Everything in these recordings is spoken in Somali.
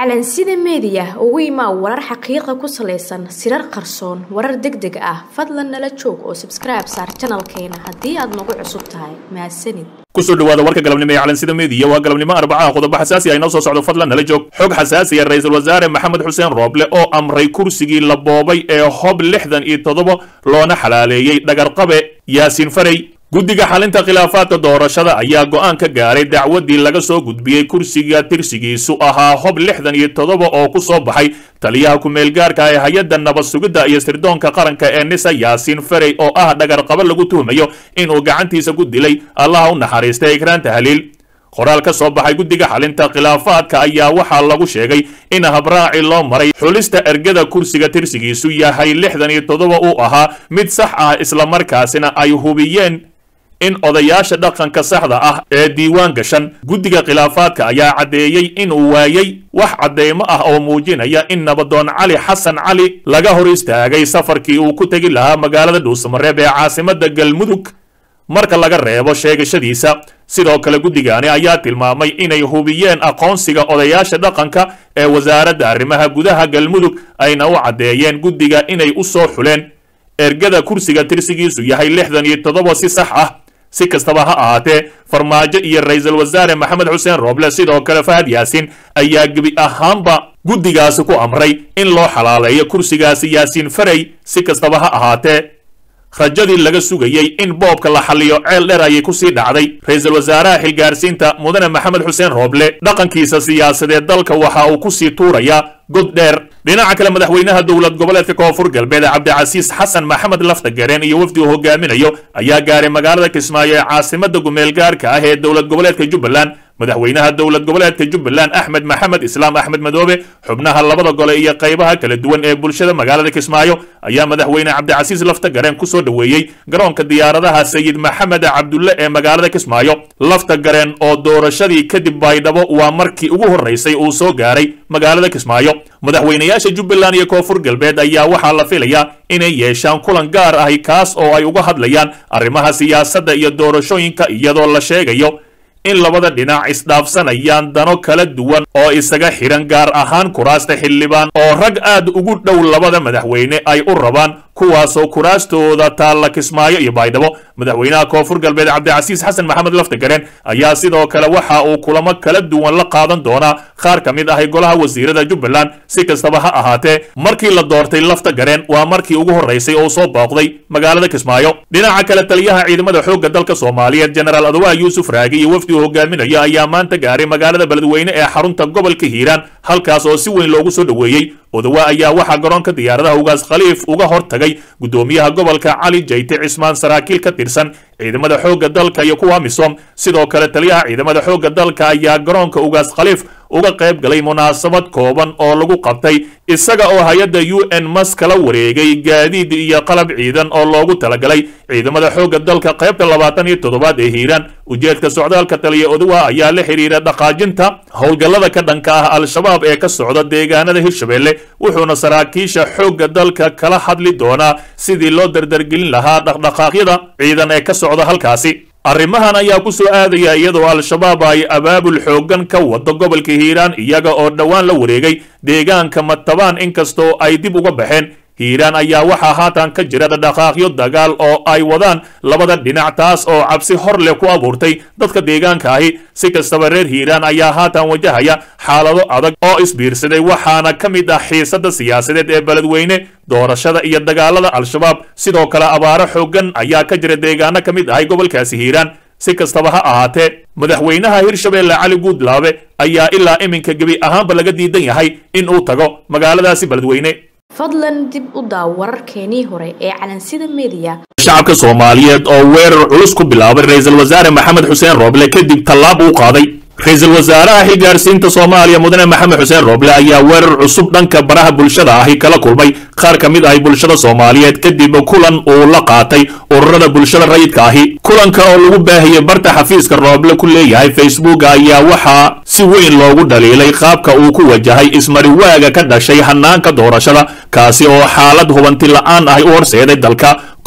calansida meediya ugu imaa warar xaqiiqa ku salaysan sirar qarsoon warar deg deg ah fadlan nala joog oo sabskribe saar janalkeena haddii aad nagu cusub tahay mahadsanid kusoo dhawaada warka galabnimo ee calansida meediya waa galabnimo arbacaha qodobo xasaasi ah inoo soo socdo fadlan nala joog xog xasaasiya ra-iisul wasaare maxamed xuseen rooble oo amray kursigii la boobay ee hob lixdan iyo toddoba loona xalaaleeyey dhagarqabe yaasiin farey guddiga xalinta khilaafaadka doorashada ayaa go'aan ka gaaray dacwaddii laga soo gudbiyey kursiga tirsigiisu ahaa hob lixdan iyo toddoba oo ku soo baxay taliyaha ku-meelgaarka ee hay-adda nabad sugidda iyo sirdoonka qaranka ee nisa yaasiin farey oo ah dhagarqabo lagu tuhmayo inuu gacantiisa ku dilay allaha u naxariistay ikraan tahliil qoraal ka soo baxay guddiga xalinta khilaafaadka ayaa waxaa lagu sheegay in habraaci loo maray xulista ergada kursiga tirsigiisu yahay lixdan iyo toddoba uu ahaa mid sax ah islamarkaasina ay hubiyeen in odayaasha dhaqanka saxda ah ee diiwaan gashan guddiga khilaafaadka ayaa caddeeyey inuu waayey wax cadeymo ah oo muujinaya in nabadoon cali xasan cali laga hor istaagay safarkii uu ku tegi lahaa magaalada dhuusamareeb ee caasimadda galmudug marka laga reebo sheegashadiisa sidoo kale guddigaani ayaa tilmaamay inay hubiyeen aqoonsiga odayaasha dhaqanka ee wasaaradda arrimaha gudaha galmudug ayna u caddeeyeen guddiga inay u soo xuleen ergada kursiga tirsigiisu yahay lixdan iyo toddoba si sax ah si kastaba ha ahaatee farmaajo iyo ra-iisul wasaare maxamed xuseen rooble sidoo kale fahad yaasiin ayaa gebi ahaanba guddigaasi ku amray in loo xalaaleeyo kursigaasi yaasiin farey si kastaba ha ahaatee rajadii laga sugayey in boobka la xalliyo ceel dheer ayay kusii dhacday ra-iisul wasaaraha xilgaarsiinta mudane maxamed xuseen rooble dhaqankiisa siyaasadeed dalka waxa uu kusii tuurayaa god dheer dhinaca kale madaxweynaha dowlad goboleedka koonfur galbeed cabdicasiis xasan maxamed laftagareen iyo wafdi uu hogaaminayo ayaa gaaray magaalada kismaayo ee caasimada gumeelgaarka ah ee dowlad goboleedka jubbaland madaxweynaha dowlad goboleedka jubbaland axmed maxamed islaam axmed madoobe xubnaha labada gole iyo qaybaha kala duwan ee bulshada magaalada kismaayo ayaa madaxweyne cabdicasiis laftagareen kusoo dhoweeyey garoonka diyaaradaha sayid maxamed cabdulle ee magaalada kismaayo laftagareen oo doorashadii kadib baydhabo waa markii ugu horreysay uu soo gaaray magaalada kismaayo madaxweynayaasha jubbaland iyo koonfur galbeed ayaa waxaa la filayaa inay yeeshaan kulan gaar ahi kaas oo ay uga hadlayaan arrimaha siyaasadda iyo doorashooyinka iyadoo la sheegayo in labada dhinac isdhaafsanayaan dano kala duwan oo isaga xidhan gaar ahaan kuraasta xildhibaan oo rag aad ugu dhow labada madaxweyne ay u rabaan kuwaasoo kuraastooda taalla kismaayo iyo baydhabo madaxweynaha koonfur galbeed cabdicasiis xasan maxamed laftagareen ayaa sidoo kale waxa uu kulamo kala duwan la qaadan doonaa qaar ka mid ahi golaha wasiirada jubbaland si kastaba ha ahaatee markii la doortay laftagareen waa markii ugu horreysay oo soo booqday magaalada kismaayo dhinaca kale taliyaha ciidamada xoogga dalka soomaaliyeed jenaraal adwaa yuusuf raagi iyo wafdi uu hogaaminayo ayaa maanta gaaray magaalada beledweyne ee xarunta gobolka hiiraan halkaas oo si weyn loogu soo dhoweeyey odawa ayaa waxaa garoonka diyaaradaha ugaas khaliif uga hor tagay guddoomiyaha gobolka cali jayte cismaan saraakiil ka tirsan ciidamada xoogga dalka iyo kuwa misom sidoo kale taliyaha ciidamada xoogga dalka ayaa garoonka ugaas khaliif uga qayb galay munaasabad kooban oo lagu qabtay isaga oo hay-adda u n mas kala wareegay gaadiid iyo qalab ciidan oo loogu talagalay ciidamada xoogga dalka qaybta labaatan iyo toddobaad ee hiiraan ujeedka socdaalka taliya odawa ayaa la xidhiira dhaqaajinta howlgallada ka dhanka ah al-shabaab ee ka socda deegaanada hirshabelle wuxuuna saraakiisha xoogga dalka kala hadli doonaa sidii loo dardargelin lahaa dhaqdhaqaaqyada ciidan ee ka socda halkaasi arrimahan ayaa ku soo aadaya iyadoo al-shabaab ay abaabul xooggan ka wado gobolka hiiraan iyaga oo dhowaan la wareegay deegaanka matabaan inkastoo ay dib uga baxeen hiiraan ayaa waxaa haatan ka jira dhaqaaqyo dagaal oo ay wadaan labada dhinac taas oo cabsi hor leh ku abuurtay dadka deegaanka ahi si kastaba reer hiiraan ayaa haatan wajahaya xaalado adag oo isbiirsaday waxaana ka mid ah xiisada siyaasadeed ee beledweyne doorashada iyo dagaalada al-shabaab sidoo kale abaaro xooggan ayaa ka jira deegaano ka mid ahay gobolkaasi hiiraan si kastaba ha ahaatee madaxweynaha hirshabeelle cali guudlaabe ayaa ilaa iminka gebi ahaanba laga diidan yahay in uu tago magaaladaasi beledweyne fadlan dib u daaw wararkeenii hore ee calansida meediya shacabka soomaaliyeed oo weerar culus ku bilaabay ra-iisul wasaare maxamed xuseen rooble kadib tallaab uu qaaday ra-iisul wasaaraha xilgaarsiinta soomaaliya mudane maxamed xuseen rooble ayaa weerar cusub dhanka baraha bulshada ahi kala kulmay qaar ka mid ahi bulshada soomaaliyeed kadib kulan uu la qaatay ururada bulshada rayidka ahi kulanka oo lagu baahiyey barta xafiiska rooble ku leeyahay facebook ayaa waxaa si weyn loogu dhaliilay qaabka uu ku wajahay ismariwaaga ka dhashay hanaanka doorashada kaasi oo xaalad hubanti la-aan ahi u horseeday dalka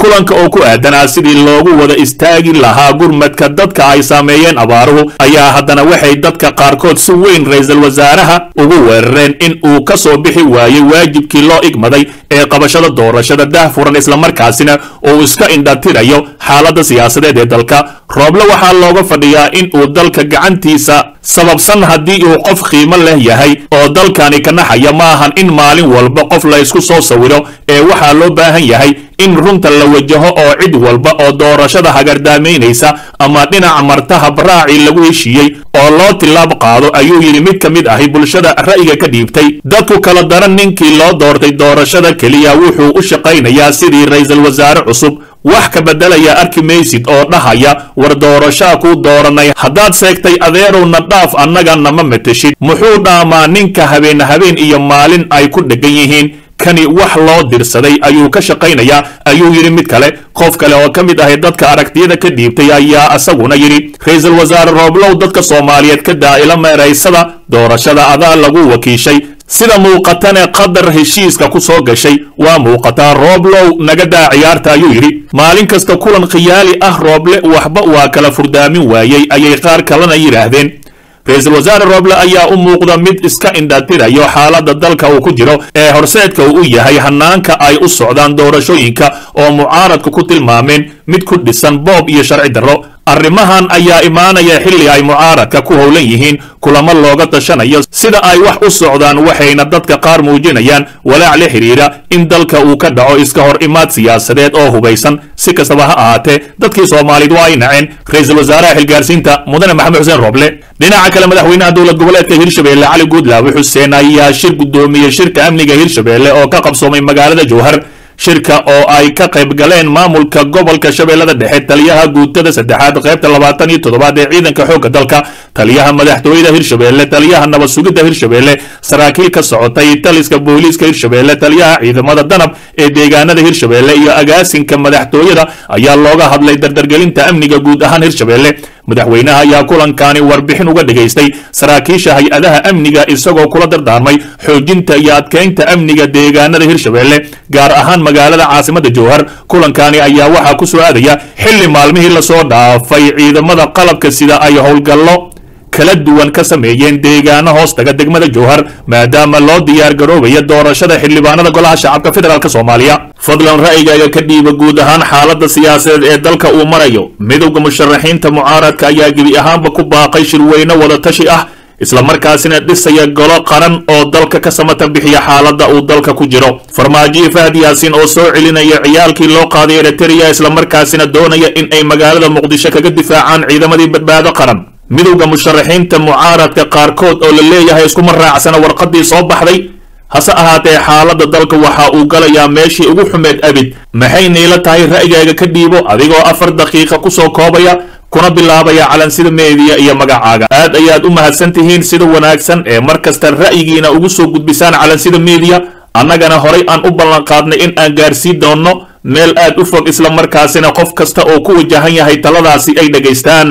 kulanka oo ku aadanaa sidii loogu wada istaagi lahaa gurmadka dadka ay saameeyeen abaaruhu ayaa haddana waxay dadka qaarkood si weyn ra-iisul wasaaraha ugu weerareen in uu ka soo bixi waayey waajibkii loo igmaday ee qabashada doorashada daahfuran islamarkaasina uu iska indhatirayo xaaladda siyaasadeed ee dalka rooble waxaa looga fadhiyaa in uu dalka gacantiisa sababsan haddii uu qof qiimo leh yahay oo dalkani ka naxaya ma ahan in maalin walba qof la ysku soo sawiro ee waxaa loo baahan yahay in runta la wajaho oo cid walba oo doorashada hagardaamaynaysa ama dhinaca martaha baraacii lagu heshiiyey oo loo tilaab qaado ayuu yidhi mid ka mid ahi bulshada ra'yiga ka dhiibtay dadku kala daran ninkii loo doortay doorashada keliya wuxuu u shaqaynayaa sidii ra-iisul wasaare cusub wax ka beddelaya arki maysid oo dhahaya war doorashaa kuu dooranay haddaad seegtay adeerowna dhaaf annaga nama mateshid muxuu dhaamaa ninka habeen habeen iyo maalin ay ku dheggan yihiin kani wax loo dirsaday ayuu ka shaqaynayaa ayuu yidhi mid kale qof kale oo ka mid ahay dadka aragtiyada ka dhiibtay ayaa isaguna yidhi ra-iisul wasaare rooblow dadka soomaaliyeed ka daa'ila meeraysada doorashada adaa lagu wakiishay sida muuqatane qadar heshiiska ku soo gashay waa muuqataa rooblow naga daa ciyaarta ayuu yidhi maalin kasta kulan khiyaali ah rooble waxba waa kala furdaamin waayey ayay qaar kalena yidhaahdeen ra-iisul wasaare rooble ayaa u muuqda mid iska indhatirayo xaaladda dalka uu ku jiro ee horseedka uu u yahay hanaanka ay u socdaan doorashooyinka oo mucaaradku ku tilmaameen mid ku dhisan boob iyo sharci darro arrimahan ayaa imaanaya xilli ay mucaaradka ku howlan yihiin kulamo looga tashanayo sida ay wax u socdaan waxayna dadka qaar muujinayaan walaac la xidhiidha in dalka uu ka dhaco iska hor imaad siyaasadeed oo hubaysan si kastaba ha ahaatee dadkii soomaaliyeed waa ay naceen ra-iisul wasaaraha xilgaarsiinta mudane maxamed xuseen rooble dhinaca kale madaxweynaha dowlad goboleedka hirshabeelle cali guudlaawe xuseen ayaa shir guddoomiyey shirka amniga hirshabeelle oo ka qabsoomay magaalada jowhar shirka oo ay ka qayb galeen maamulka gobolka shabeellada dhexe taliyaha guutada saddexaad qaybta labaatan iyo toddobaad ee ciidanka xoogga dalka taliyaha madaxtooyada hirshabeelle taliyaha nabad sugidda hirshabeelle saraakiil ka socotay taliska booliiska hirshabeelle taliyaha ciidamada danab ee deegaanada hirshabeelle iyo agaasinka madaxtooyada ayaa looga hadlay dardargelinta amniga guud ahaan hirshabeelle madaxweynaha ayaa kulankaani warbixin uga dhigaystay saraakiisha hay-adaha amniga isagoo kula dardaarmay xoojinta iyo adkeynta amniga deegaanada hirshabeelle gaar ahaan magaalada caasimada jowhar kulankaani ayaa waxaa ku soo aadaya xilli maalmihii lasoo dhaafay ciidamada qalabka sida ay howlgallo kala duwan ka sameeyeen deegaano hoostaga degmada jowhar maadaama loo diyaar garoobaya doorashada xildhibaanada golaha shacabka federaalk soomaaliya fadlan ra'yigaaga ka dhiiba guud ahaan xaaladda siyaasadeed ee dalka uu marayo midowda musharaxiinta mucaaradka ayaa gebi ahaanba ku baaqay shirweyne wadatashi ah islamarkaasina dhisaya golo qaran oo dalka ka samata bixiya xaaladda uu dalka ku jiro farmaajiyo fahad yaasiin oo soo celinaya ciyaalkii loo qaaday eritrea islamarkaasina doonaya in ay magaalada muqdisho kaga difaacaan ciidamadii badbaado qaran midowda musharaxiinta mucaaradka qaarkood oo la leeyahay iskuma raacsana warqaddii soo baxday hase ahaatee xaaladda dalka waxa uu galayaa meeshii ugu xumeed abid maxay niila tahay ra'yigaaga ka dhiibo adigoo afar daqiiqa ku soo koobaya kuna bilaabaya calansida meediya iyo magacaaga aad ayaad u mahadsan tihiin sida wanaagsan ee mar kasta ra'yigiina ugu soo gudbisaan calansida meediya annagana horay aan u ballanqaadnay in aan gaarsiin doonno meel aad u fog islamarkaasina qof kasta oo ku wajahan yahay taladaasi ay dhegaystaan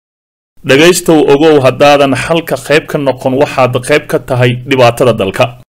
dhegaystow ogow haddaadan xalka qayb ka noqon waxaad qayb ka tahay dhibaatada dalka